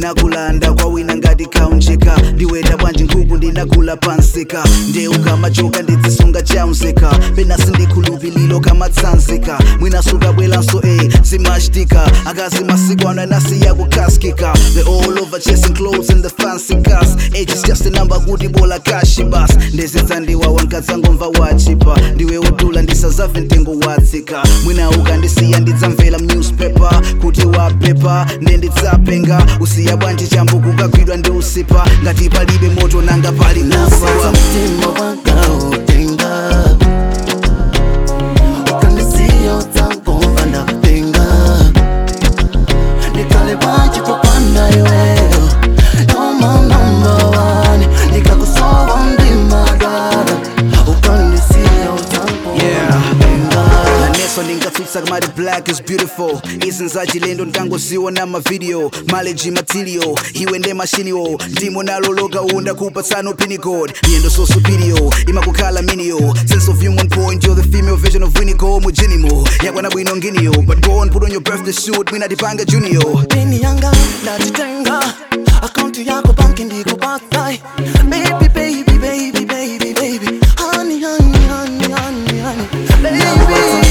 ndinakulanda kwawina ngati kaunjika ndiweta bwanji nkhuku ndinagula pansika ndeuka machoka ndidzisunga chaunzika penasi ndikhulupililo kamatsanzika mwinasuka bwelanso e zimachitika akazi masiku ano anasiya kukaskika they all over chasing clothes and the fancy cars age is just a number kuti bola kashi bas ndezedzandiwa wankadzangomva wachipa ndiwe udula ndisazave mtengo watsika mwina ukandisiya ndidzamvera newspaper kuti wapepa ndendidzapenga usiya bwanji chambo kukagwidwa ndi usipa ngati palibe moto nanga pali Nasasa kufa mtima wanga utenga Ukanisiya utangomba ndapenga Nikale bwanji popanda iweyo You're my number one Nikakusowa ndima dada Ukanisiya utangomba ndapenga naneso ndingatsutsa kamati black is beautiful izinza chilendo ntangoziona mavidiyo maleji matilio iwe nde mashiniwo ndimo naloloka unda kupatsano pinicod miyendo so superior imakukhala minio sense of human point you're the female version of winigo mujinimo yakwana bwino nginiyo but go on put on your birthday suit mwinatipanga junior pini yanga ndajitenga akaunti yako banki ndikupatai baby baby baby baby baby honey honey honey honey honey baby